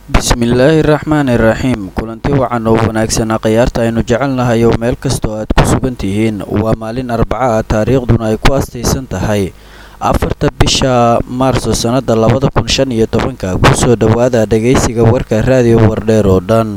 bismillaahi raxmaani raxiim kulanti wacan oo wanaagsan khiyaarta aynu jecelnahay oo meel kastoo aad ku sugan tihiin waa maalin arbaca ah taariikhduna ay ku astaysan tahay afarta bisha maarso sannada labada kun shan iyo tobanka kusoo dhowaada dhagaysiga warka raadiyo wardheer oo dhan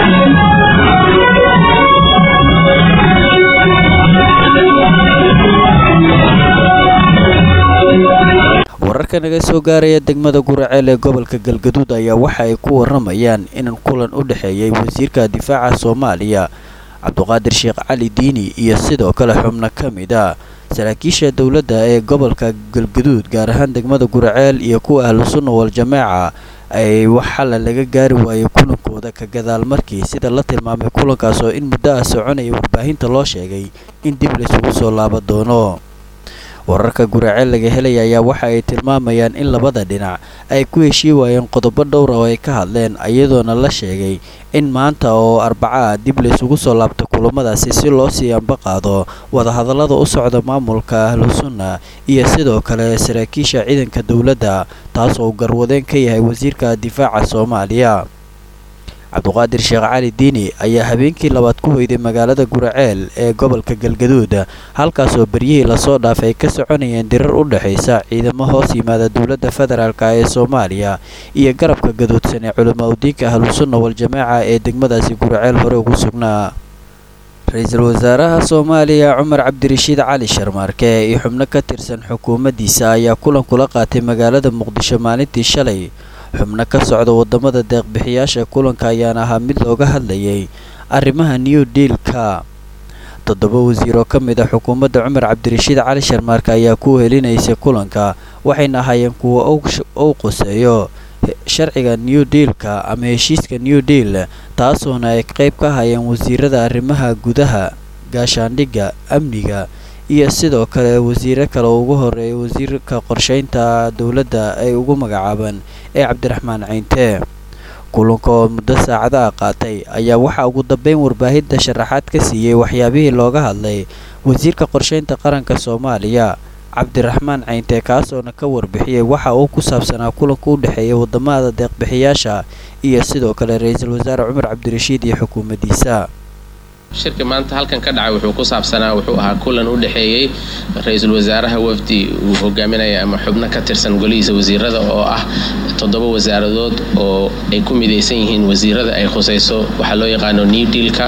wararka naga soo gaaraya degmada guraceel ee gobolka galgaduud ayaa waxa ay ku waramayaan in kulan u dhexeeyay wasiirka difaaca soomaaliya cabduqaadir sheekh cali diini iyo sidoo kale xubno ka mid a saraakiisha dowladda ee gobolka galgaduud gaar ahaan degmada guraceel iyo kuwa ahlu sunna wal jamaaca ay wax xalla laga gaari waayay kulankooda ka gadaal markii sida la tilmaamay kulankaas oo in muddo ah soconaya warbaahinta loo sheegay in dib laysugu soo laaban doono wararka guraceel laga helaya ayaa waxa ay tilmaamayaan in labada dhinac ay ku heshii waayeen qodobo dhowra oo ay ka hadleen iyadoona la sheegay in maanta oo arbaca ah dib laysugu soo laabta kulamadaasi si loo sii ambaqaado wadahadallada u socda maamulka ahlu sunna iyo sidoo kale saraakiisha ciidanka dowladda taas oo garwadeen ka yahay wasiirka difaaca soomaaliya cabduqaadir sheekh cali diini ayaa habeenkii labaad ku hoyday magaalada guraceel ee gobolka galgaduud halkaasoo beryihii lasoo dhaafay ay ka soconayeen dirar u dhexaysa ciidamo hoos yimaada dowladda federaalk ee soomaaliya iyo garabka gaduudsan ee culamaa udiinka ahlusunna wal-jamaaca ee degmadaasi guraceel hore ugu sugnaa ra-iisul wasaaraha soomaaliya cumar cabdirashiid cali sharmaarke iyo xubno ka tirsan xukuumaddiisa ayaa kulan kula qaatay magaalada muqdisho maalintii shalay xubno ka socda wadamada deeqbixiyaasha kulanka ayaana ahaa mid looga hadlayay arrimaha new dealka toddoba wasiir oo ka mid a xukuumadda cumar cabdirashiid cali sharmaarke ayaa ku helinaysay kulanka waxayna ahaayeen kuwa uu quseeyo sharciga new dealka ama heshiiska new deal taasoona ay qayb ka hayeen wasiirada arrimaha gudaha gaashaandhigga amniga iyo sidoo kale wasiiro kale ugu horeeya wasiirka qorsheynta dowladda ay ugu magacaabaan ee cabdiraxmaan ceyntee kulanka oo muddo saacada ah qaatay ayaa waxaa ugu dambeyn warbaahinta sharaxaad ka siiyey waxyaabihii looga hadlay wasiirka qorsheynta qaranka soomaaliya cabdiraxmaan ceyntee kaasoona ka warbixiyey waxa uu ku saabsanaa kulanka u dhexeeya wadamada deeqbixiyaasha iyo sidoo kale ra-iisul wasaare cumar cabdirashiid iyo xukuumaddiisa shirka maanta halkan ka dhacay wuxuu ku saabsanaa wuxuu ahaa kulan u dhexeeyey ra-iisul wasaaraha wafdi uu hogaaminaya ama xubno ka tirsan golihiisa wasiirada oo ah toddoba wasaaradood oo ay ku midaysan yihiin wasiirada ay khusayso waxaa loo yaqaano new dealka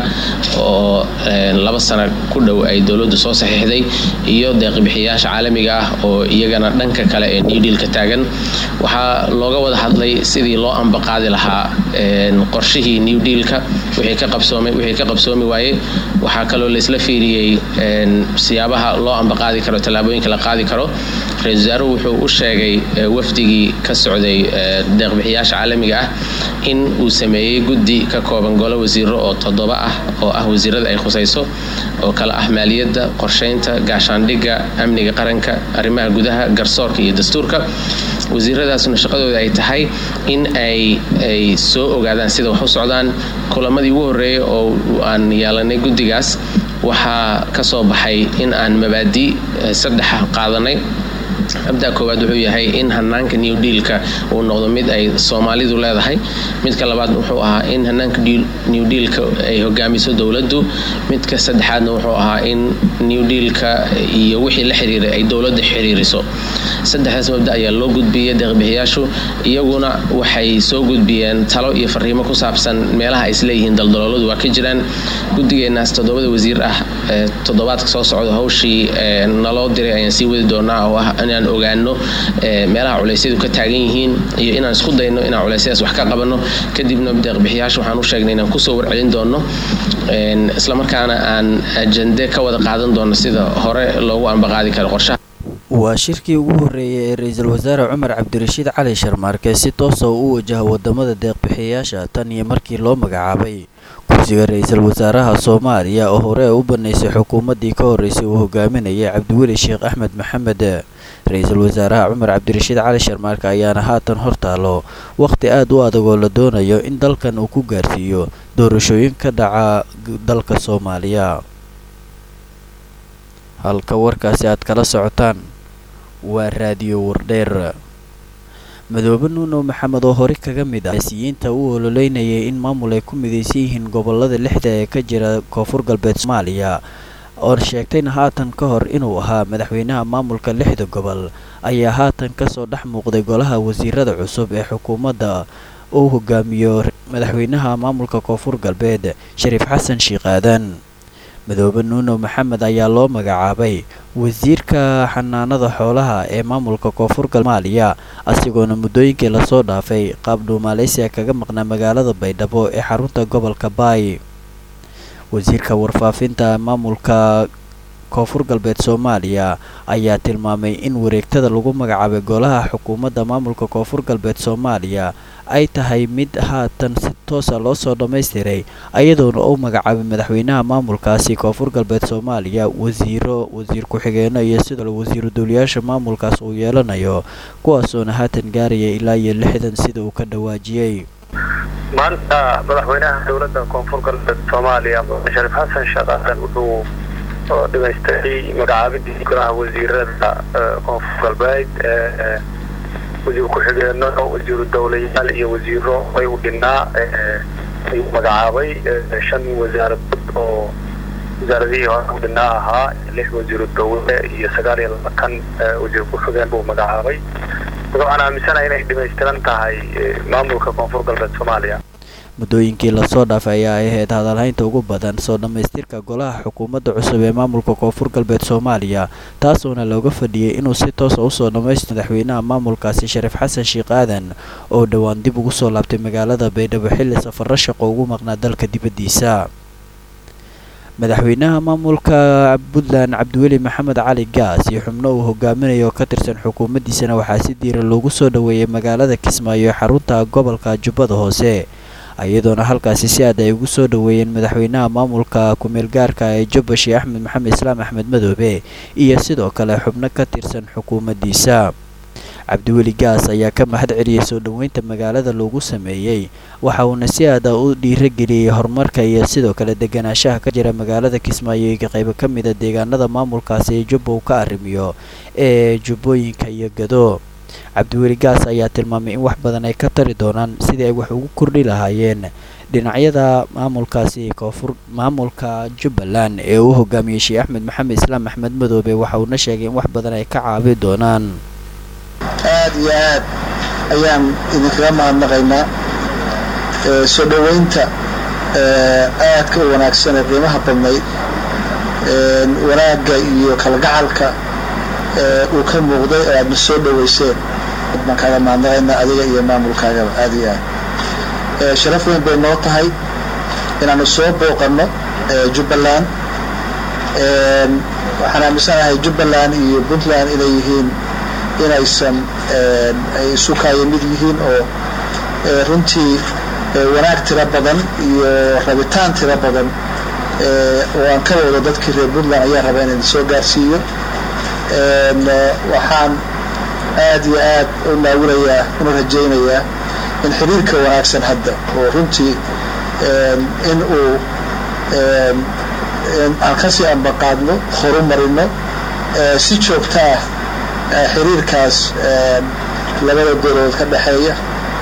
oo laba sano ku dhow ay dowladdu soo saxiixday iyo deeqbixiyaasha caalamiga ah oo iyagana dhanka kale ee new dealka taagan waxaa looga wada hadlay sidii loo ambaqaadi lahaa qorshihii new dealka wixii ka qabsoomay wixii ka qabsoomi waayey waxaa kaloo laisla fiiriyey siyaabaha loo ambaqaadi karo tallaabooyinka la qaadi karo ra-isul wasaaruhu wuxuu u sheegay wafdigii ka socday deeqbixiyaasha caalamiga ah in uu sameeyey guddi ka kooban golo wasiiro oo toddoba ah oo ah wasiirada ay khusayso oo kale ah maaliyadda qorsheynta gaashaandhigga amniga qaranka arrimaha gudaha garsoorka iyo dastuurka wasiiradaasuna shaqadooda ay tahay in ay ay soo ogaadaan sida wax u socdaan kulamadii ugu horreeyay oo aan yeelanay guddigaas waxaa ka soo baxay in aan mabaadi saddexa qaadanay abdaa koowaad wuxuu yahay in hanaanka new dealka uu noqdo mid ay soomaalidu leedahay midka labaad wuxuu ahaa in hanaanka new dealka ay hogaamiso dowladdu midka saddexaadna wuxuu ahaa in new dealka iyo wixii la xiriiray ay dowladda xiriiriso saddexdaas mabda ayaa loo gudbiyey deeqbixiyaashu iyaguna waxay soo gudbiyeen talo iyo fariimo ku saabsan meelaha ay isleeyihiin daldalooladu waa ka jiraan guddigeenaas toddobada wasiir ah toddobaadka soo socda hawshii naloo diray ayaan sii wadi doonaa oo ah inaan ogaano meelaha culeysyadu ka taagan yihiin iyo inaan isku dayno inaan culeysyadaas wax ka qabanno kadibna deeqbixiyaasha waxaan u sheegnay inaan kusoo warcelin doono islamarkaana aan ajande ka wada qaadan doono sida hore loogu ambaqaadi karo qorshaha waa shirkii ugu horreeyay ee ra-iisul wasaare cumar cabdirashiid cali sharmaarke si toosa u wajaha wadamada deeqbixiyaasha tan iyo markii loo magacaabay kursiga ra-iisul wasaaraha soomaaliya oo hore u banaysay xukuumaddii ka horreysay uu hogaaminayay cabdiweli sheekh axmed maxamed ra-iisul wasaaraha cumar cabdirashiid cali sharmaarke ayaana haatan hortaalo wakhti aad u adag oo la doonayo in dalkan uu ku gaarsiiyo doorashooyin ka dhaca dalka soomaaliya halka warkaasi aad kala socotaan waa raadiyo wardheer madoobe nuuno maxamed oo hore kaga mid ah siyiinta u ololeynayay in maamul ay ku midaysan yihiin gobolada lixda ee ka jira koonfur galbeed soomaaliya oo sheegtayna haatan ka hor inuu ahaa madaxweynaha maamulka lixda gobol ayaa haatan kasoo dhex muuqday golaha wasiirada cusub ee xukuumadda uu hogaamiyo madaxweynaha maamulka koonfur galbeed shariif xasan sheekh aadan madoobe nuuno maxamed ayaa loo magacaabay wasiirka xanaanada xoolaha ee maamulka koonfur galmaaliya asigoona muddooyinkii lasoo dhaafay qaab dhuumaaleysiga kaga maqnaa magaalada baydhabo ee xarunta gobolka baay wasiirka warfaafinta maamulka koonfur galbeed soomaaliya ayaa tilmaamay in wareegtada lagu magacaabay golaha xukuumadda maamulka koonfur galbeed soomaaliya ay tahay mid haatan si toosa loo soo dhammaystiray ayadoona uu magacaabay madaxweynaha maamulkaasi koonfur galbeed soomaaliya wasiiro wasiir ku-xigeenno iyo sidoo wasiiru dowlayaasha maamulkaas uu yeelanayo kuwaasoona haatan gaaraya ilaa iyo lixdan sida uu ka dhawaajiyey maanta madaxweynaha dowladda koonfur galbeed soomaaliya shariif xasan sheekh aadan wuxuu dhimaystay magacaabidii golaha wasiirada koonfur galbeed wasiir ku-xigeenno wasiiru dowlayaal iyo wasiiro ay u dhinnaa ayuu magacaabay shan wasaaradood oo wasaaradihii hore u dhinnaa ahaa lix wasiiru dowle iyo sagaal iyo labaatan wasiir ku-xigeen buu magacaabay waxaan aaminsanahay inay dhimaystiran tahay maamulka koonfur galbeed soomaaliya muddooyinkii lasoo dhaafay ayaa ahayd hadalhaynta ugu badan soo dhammaystirka golaha xukuumadda cusub ee maamulka koonfur galbeed soomaaliya taasoona looga fadhiyey inuu si toosa usoo dhammaystiro madaxweynaha maamulkaasi shariif xasan sheekh aadan oo dhowaan dib ugu soo laabtay magaalada baydhabo xilli safarro shaqo ugu maqnaa dalka dibaddiisa madaxweynaha maamulka puntland cabdiweli maxamed cali gaas iyo xubno uu hogaaminayo oo ka tirsan xukuumaddiisana waxaa si diira loogu soo dhoweeyay magaalada kismaayo ee xarunta gobolka jubbada hoose iyadoona halkaasi si aad ay ugu soo dhoweeyeen madaxweynaha maamulka ku-meel gaarka ee jubbashi axmed maxamed islaam axmed madoobe iyo sidoo kale xubno ka tirsan xukuumaddiisa cabdiweli gaas ayaa ka mahad celiyey soo dhoweynta magaalada loogu sameeyey waxa uuna si aada u dhiirageliyey horumarka iyo sidoo kale deganaanshaha ka jira magaalada kismaayo iyo qaybo ka mida deegaanada maamulkaasi ee jubba uu ka arrimiyo ee jubbooyinka iyo gado cabdiweli gaas ayaa tilmaamay in wax badan ay ka tari doonaan sidii ay wax ugu kordhi lahaayeen dhinacyada maamulkaasi koonfur maamulka jubbaland ee uu hogaamiyey sheekh axmed maxamed islaam axmed madoobe waxa uuna sheegay in wax badan ay ka caabi doonaan aad iyo aad ayaan idinkaga mahadnaqaynaa soo dhoweynta aadka u wanaagsan ee qiimaha badnayd wanaagga iyo kalgacalka uu ka muuqday oo aadna soo dhoweyseen baan kaaga mahadnaqaynaa adiga iyo maamulkaagaba aad iyo aad sharaf weyn bay noo tahay inaanu soo booqanno jubbaland waxaan aaminsanahay jubbaland iyo puntland inay yihiin inaysan ay isu kaaya mid yihiin oo runtii wanaag tiro badan iyo rabitaan tiro badan oo aan ka wado dadkii reer puntland ayaa raba inaan soo gaarsiiyo waxaan aad iyo aad u naawinayaa una rajaynayaa in xiriirka wanaagsan hadda oo runtii in uu aan kasii ambaqaadno horu marino si joogta ah xiriirkaas labada dowladood ka dhexeeya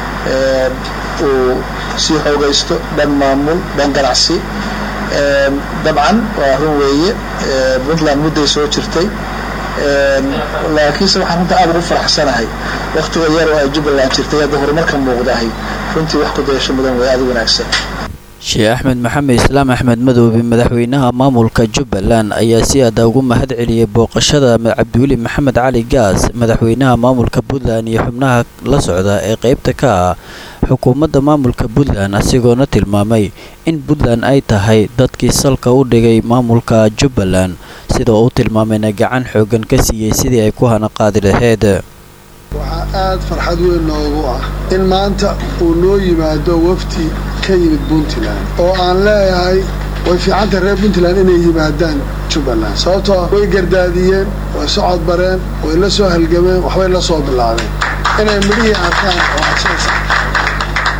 uu sii xoogaysto dhan maamul dhan ganacsi dabcan waa run weeye puntland mudday soo jirtay laakiinse waxaan runta aad ugu faraxsanahay waktiga yar oo ay jubbaland jirtay hadda horumarka muuqdahay runtii wax ku dayasho mudan way aad u wanaagsan sheekh axmed maxamed islaam axmed madoobe madaxweynaha maamulka jubbaland ayaa si aada ugu mahad celiyey booqashada cabdiweli maxamed cali gaas madaxweynaha maamulka puntland iyo xubnaha la socda ee qeybta ka ah xukuumadda maamulka puntland asigoona tilmaamay in puntland ay tahay dadkii salka u dhigay maamulka jubbaland sida uu tilmaamayna gacan xoogan ka siiyey sidii ay ku hana qaadi laheyd waxaa aad farxad weyn noogu ah in maanta uu noo yimaado wafdi ka yimid puntland oo aan leeyahay way fiicanta reer puntland inay yimaadaan jubbaland sababtoo way gardaadiyeen way socod bareen way la soo halgameen waxbay la soo bilaabeen inay midhihii arkaan oo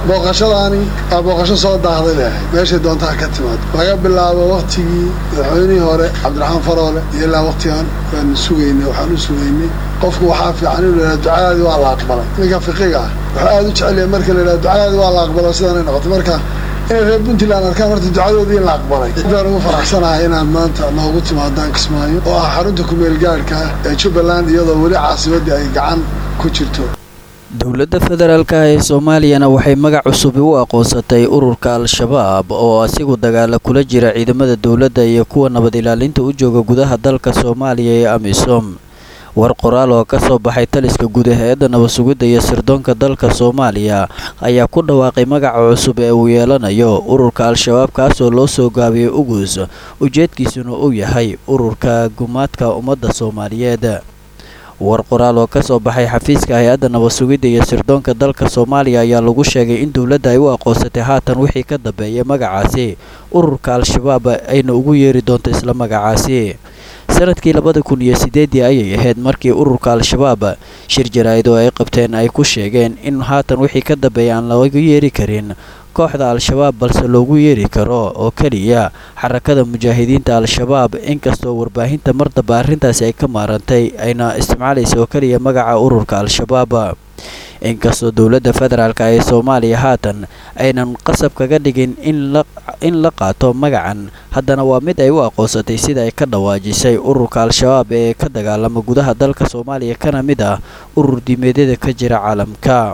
booqashadaani waa booqasho soo daahday bay ahayd meeshay doontaha ka timaado laga bilaabo waktigii madaxweynihii hore cabdiraxmaan faroole iyo ilaa waktigan waan sugaynay waxaan u sugaynay qofku waxaa fiican inuu yidhaha ducadaadii waa la aqbalay ninka fiqiga ah wuxuu aada u jecelyahay marka la yidhaha ducadaadii waa la aqbalo sidaanay noqotay marka inay reer puntland arkaan horta ducadoodii in la aqbalay intaan ugu faraxsanahay inaan maanta noogu timaadaan kismaayo oo ah xarunta kumeel gaadhka ah ee jubbaland iyadoo weli caasimaddii ay gacan ku jirto dowladda federaalk ah ee soomaaliyana waxay magac cusubi u aqoonsatay ururka al-shabaab oo asigu dagaala kula jira ciidamada dowladda iyo kuwa nabad ilaalinta u jooga gudaha dalka soomaaliya ee amisom war qoraal oo ka soo baxay taliska guud ee hay-adda nabad sugidda iyo sirdoonka dalka soomaaliya ayaa ku dhawaaqay magaca cusub ee uu yeelanayo ururka al-shabaab kaasoo loo soo gaabiyey ugus ujeedkiisuna uu yahay ururka gumaadka ummadda soomaaliyeed war qoraal oo ka soo baxay xafiiska hay-adda nabad sugidda iyo sirdoonka dalka soomaaliya ayaa lagu sheegay in dowladda ay u aqoonsatay haatan wixii ka dambeeyay magacaasi ururka al-shabaab ayna ugu yeeri doonto isla magacaasi sanadkii labada kun iyo sideedii ayay ahayd markii ururka al-shabaab shir jaraa'id oo ay qabteen ay ku sheegeen in haatan wixii ka dambeeya aan looga yeeri karin kooxda al-shabaab balse loogu yeeri karo oo keliya xarakada mujaahidiinta al-shabaab inkastoo warbaahinta mardaba arrintaasi ay ka maarantay ayna isticmaalaysa oo keliya magaca ururka al-shabaab inkastoo dowladda federaalk ee soomaaliya haatan aynan qasab kaga dhigin in la qaato magacan haddana waa mid ay u aqoonsatay sida ay ka dhawaajisay ururka al-shabaab ee ka dagaalama gudaha dalka soomaaliya kana mid ah urur diimeedyada ka jira caalamka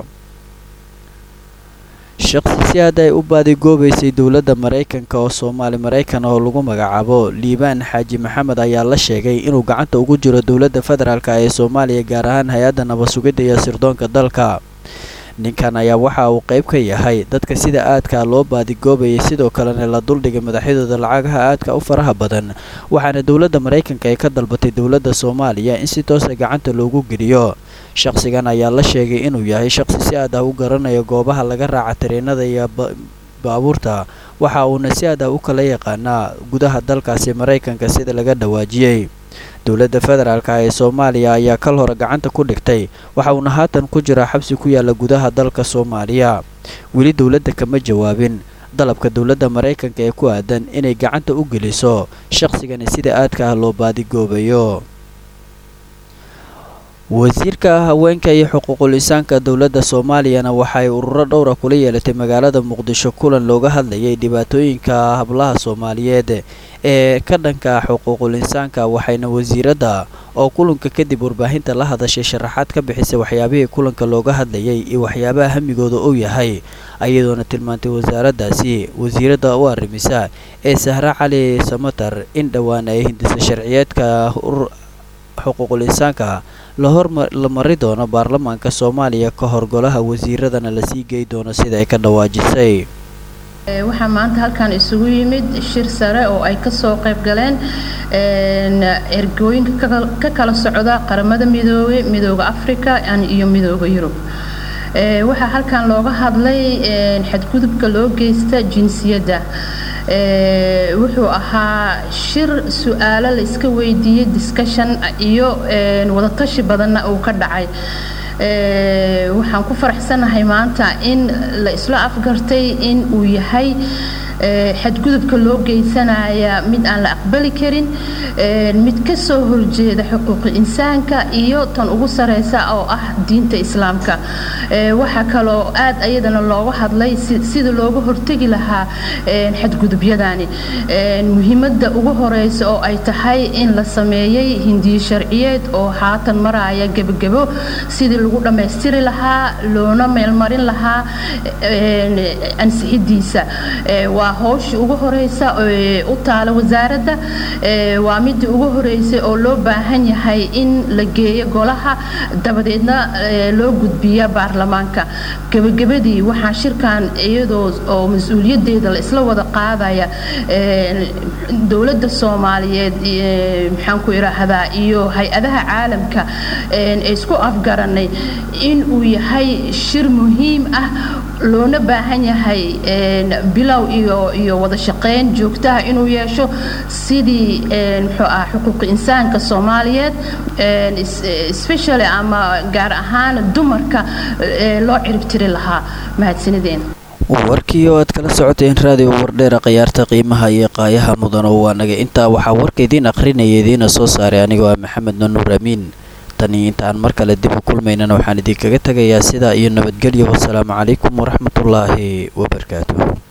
shaqsi si aad ay u baadigoobaysay dowladda maraykanka oo soomaali maraykan oo lagu magacaabo liibaan xaaji maxamed ayaa la sheegay inuu gacanta ugu jiro dowladda federaalk ee soomaaliya gaar ahaan hay-adda nabad sugidda iyo sirdoonka dalka ninkan ayaa waxa uu qayb ka yahay dadka sida aadka loo baadigoobayay sidoo kalena la duldhigay madaxyadooda lacagaha aadka u faraha badan waxaana dowladda maraykanka ay ka dalbatay dowladda soomaaliya in si toosa gacanta loogu geliyo shaqsigan ayaa la sheegay inuu yahay shaqsi si aad ah u garanaya goobaha laga raaca tareenada iyo baabuurta waxa uuna si aad ah u kala yaqaanaa gudaha dalkaasi maraykanka sida laga dhawaajiyey dowladda federaalk ee soomaaliya ayaa kal hore gacanta ku dhigtay waxa uuna haatan ku jiraa xabsi ku yaala gudaha dalka soomaaliya weli dowladda kama jawaabin dalabka dowladda maraykanka ee ku aadan inay gacanta u geliso shaqsigani sida aadka ah loo baadigoobayo wasiirka haweenka iyo xuquuqul insaanka dowladda soomaaliyana waxay ururo dhowra kula yeelatay magaalada muqdisho kulan looga hadlayay dhibaatooyinka hablaha soomaaliyeed ee ka dhanka xuquuqul insaanka waxayna wasiiradda oo kulanka kadib warbaahinta la hadashay sharaxaad ka bixisay waxyaabihii kulanka looga hadlayay iyo waxyaabaha hamigooda uu yahay ayadoona tilmaantay wasaaraddaasi wasiiradda u arrimisa ee sahre cali samatar in dhowaan ay hindisa sharciyeedka xuquuqul insaanka la mari doono baarlamaanka soomaaliya ka hor golaha wasiiradana lasii gey doono sida ay ka dhawaajisay waxaa maanta halkan isugu yimid shir sare oo ay kasoo qayb galeen ergooyinka ka kala socda qaramada midoobey midooda africa iyo midooda yurub waxaa halkan looga hadlay xadgudubka loo geysta jinsiyadda wuxuu ahaa shir su-aalo la iska weydiiyey discussion iyo wadatashi badanna uu ka dhacay waxaan ku faraxsanahay maanta in la isla afgartay in uu yahay xadgudubka loo geysanaya mid aan la aqbali karin mid ka soo horjeeda xuquuqi insaanka iyo tan ugu sareysa oo ah diinta islaamka waxaa kaloo aad ayadana looga hadlay sida looga hortegi lahaa xadgudubyadani muhiimada ugu horeysa oo ay tahay in la sameeyey hindiyo sharciyeed oo haatan maraya gebagebo sidii lagu dhammaystiri lahaa loona meelmarin lahaa ansixidiisa waa howshii ugu horeysa u taala wasaaradda waa midii ugu horeysay oo loo baahan yahay in la geeyo golaha dabadeedna loo gudbiya baarlamaanka gebagabadii waxaa shirkan iyadoo oo mas-uuliyadeeda la isla wada qaadaya dowladda soomaaliyeed maxaan ku idhaahdaa iyo hay-adaha caalamka isku afgaranay in uu yahay shir muhiim ah loona baahan yahay bilow iyo iyo wada shaqeyn joogtaha inuu yeesho sidii muxuu ah xuquuqi insaanka soomaaliyeed especially ama gaar ahaan dumarka loo ciribtiri lahaa mahadsanideen warkii oo aad kala socoteen raadiyo wardheera khiyaarta qiimaha iyo qaayaha mudan oo waa naga intaa waxaa warka idiin akhrinaya idiina soo saaray anigoo ah maxamed nanuur amiin tanii intaan mar kale dib u kulmaynana waxaan idinkaga tegayaa sidaa iyo nabadgelyo wasalaamu calaykum waraxmatullaahi wabarakaatu